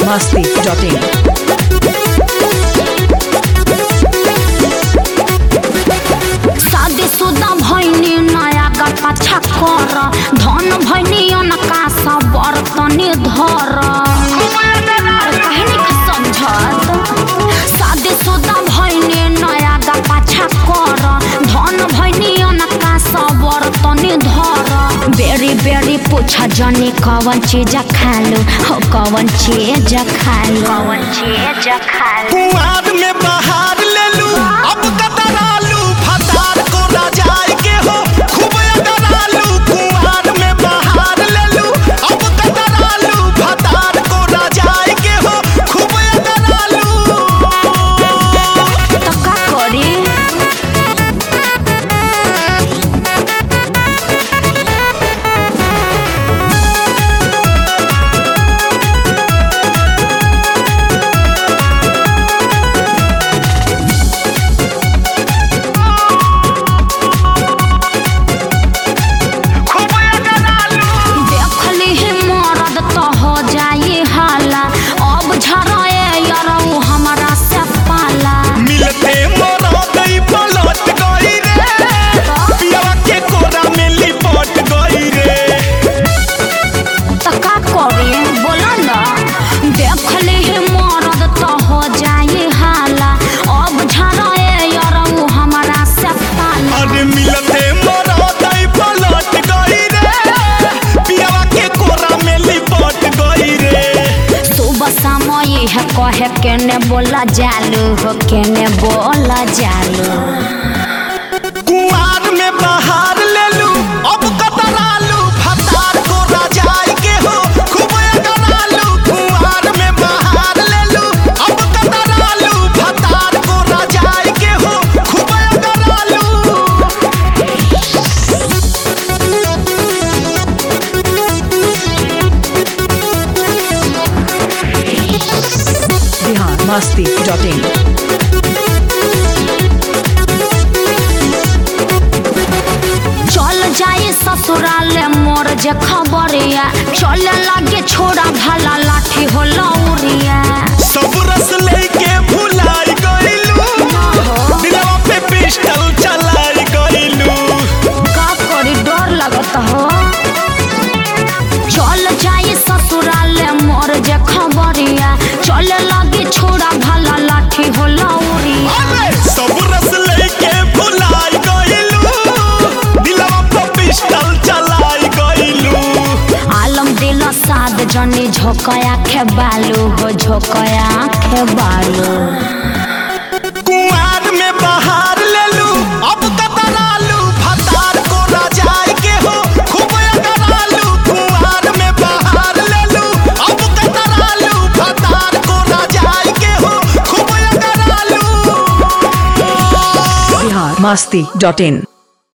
biharmasti.in शादीशुदा भैनी नया का पाछा कर धन भैनी अनका सब बर्तनी धर कहनी का समझत शादीशुदा भैनी नया का पाछा कर धन भैनी अनका सब बर्तनी धर बेरी बेरी पूछा जनी कवन चीज खालू हो कवन चीज खालू कवन चीज खालू कुआर में बहार ले लू अब कतरालू फतार को रजाई के हो खूब अगरालू कुआर में बहार ले लू अब कतरालू फतार को रजाई के हो खूब अगरालू तो का करी खूब अगरालू देखली ही मरद तो हो जाई हाला अब झराए यरऊ हमरा से पाला मिलते मरा गई पलट गई रे पिया के कोरा में लिपट गई रे तो का करी बोला ना देखली ही मरद तो हो जाई हाला अब झराए यरऊ हमरा से पाला अरे मिलते मरा गई पलट गई रे पिया के कोरा में लिपट गई रे सुबह समय है कहे केने बोला जालू हो केने बोला जालू कुआर में बहार ले लू अब कतरालू फतार को रजाई के हो खूब अगरालू कुआर में बहार ले लू अब कतरालू फतार को रजाई के हो खूब अगरालू biharmasti.in चल जाए ससुराल मोर जे खबरिया चल लागे छोड़ा भला लाठी हो लौरिया सब रस लेके भुलाई गईलू दिलवा पे पिस्टल चलाई गईलू का करी डर लगत हो चल जाए ससुराल मोर जे खबरिया चल लागे छोड़ा भला लाठी हो लौरिया अरे सब रस लेके भुलाई गईलू दिलवा पे पिस्टल चलाई गईलू आलम दिल साद जनी झोकया खे बालू हो झोकया खे बालू कुआर में बहार ले लू अब कतरालू फतार को रजाई के हो खूब अगरालू कुआर में बहार ले लू अब कतरालू फतार को रजाई के हो खूब अगरालू biharmasti.in